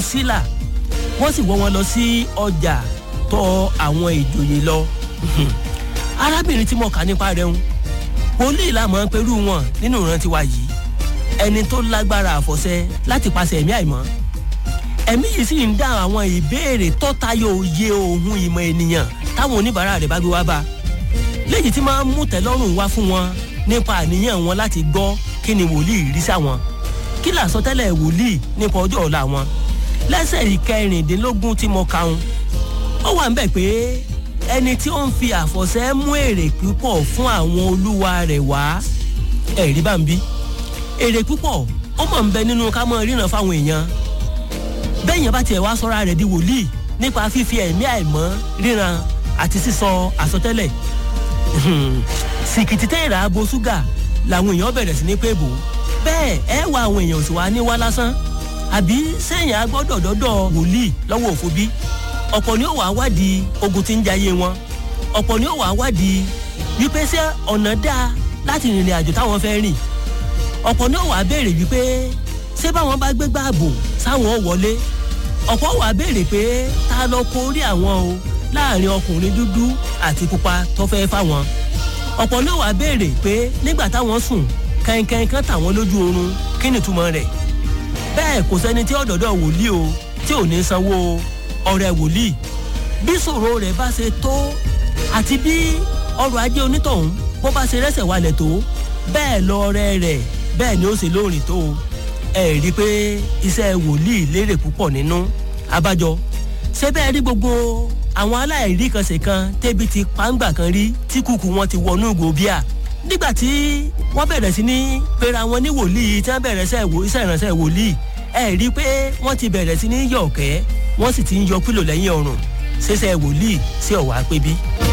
sílà wọ́n sì wọ́ wọn lọ sí ọjà tọ̀ àwọn ìjòyè lọ arábìnrin tí mo kà nípa rẹ̀ ń wòlíì la mọ̀ ń perú wọn nínú ìrántí wa yìí ẹni tó lágbára àfọ̀ṣẹ láti pàṣẹ ẹ̀mí àìmọ́ ẹ̀mí yìí sì ń dá àwọn ìbéèrè tọ́tayọ òye ohun ìmọ̀ ènìyàn táwọn oníbàárà rẹ̀ bá gbé wá bá léyìí tí máa ń mú tẹ́lọ́rùn wá fún wọn nípa àníyàn wọn láti gbọ́ kí ni wòlíì rí sáwọn kí làsọtẹ́lẹ̀ wòlíì nípa ọjọ́ ọ̀la wọn lẹ́sẹ̀ ìkẹrìndínlógún tí mo kàún ó wà ń bẹ̀ pé ẹni tí ó ń fi àfọ̀ṣẹ mú èrè púpọ̀ fún àwọn olúwa rẹ̀ wá ẹ̀rí bá ń bí èrè púpọ̀ ó mọ̀ ń bẹ nínú ká mọ̀ ríran fáwọn èèyàn bẹ́ẹ̀yàn bá tiẹ̀ wá sọ́ra rẹ̀ di wòlíì nípa fífi ẹ̀mí àìmọ́ ríran àti sísọ àsọtẹ́lẹ̀ sìkìtì tẹ́ẹ̀rà abo ṣúgà làwọn èèyàn bẹ̀rẹ̀ sí ní pé bò bẹ́ẹ̀ ẹ wá àwọn èèyàn sì wá ní wá lásán àbí sẹ́yìn agbọ́dọ̀ dọ́dọ̀ wòlíì lọ́wọ́ òfo bí ọ̀pọ̀ ni ó wàá wádìí ogun tí ń jayé wọn ọ̀pọ̀ ni ó wàá wádìí wípé ṣé ọ̀nà dáa láti rìnrìn àjò táwọn fẹ́ rìn ọ̀pọ̀ ni ó wàá béèrè wípé ṣé báwọn bá gbé gbààbò sáwọn ò wọlé ọ̀pọ̀ wàá béèrè pé ta lọ kórí àwọn o láàrin ọkùnrin dúdú àti pupa tó fẹ́ fáwọn ọ̀pọ̀ ni ó wàá béèrè pé nígbà táwọn sùn kẹ́ńkẹ́ń kan tàwọn lójú oorun kí ni túmọ̀ rẹ̀ bẹ́ẹ̀ kò sẹ́ni tí ọ̀dọ̀dọ̀ wòlíì o tí ò ní sanwó ọ̀rẹ́ wòlíì bí ṣòro rẹ̀ bá ṣe tó àti bí ọrọ̀ ajé onítọ̀hún bó bá ṣe rẹ́sẹ̀ walẹ̀ tó bẹ́ẹ̀ lọ ọrẹ́ rẹ̀ bẹ́ẹ̀ ni ó ṣe lóòrìn tó ẹ rí i pé iṣẹ́ wòlíì lérè púpọ̀ nínú abájọ ṣé bẹ́ẹ̀ rí gbogbo àwọn aláìrí kan ṣe kan tẹ́bi ti pàǹgbà kan rí tí kúkú wọn ti wọnú ìgò bíà nígbà tí wọ́n bẹ̀rẹ̀ sí ní pera wọn ní wòlíì tí wọ́n bẹ̀rẹ̀ iṣẹ́ ìránṣẹ́ wòlíì ẹ rí i pé wọ́n ti bẹ̀rẹ̀ sí ní yọ̀ọ̀kẹ́ wọ́n sì ti ń yọ pílò lẹ́yìn ọrùn ṣẹṣẹ wòlíì sí ọ̀wá pé bí.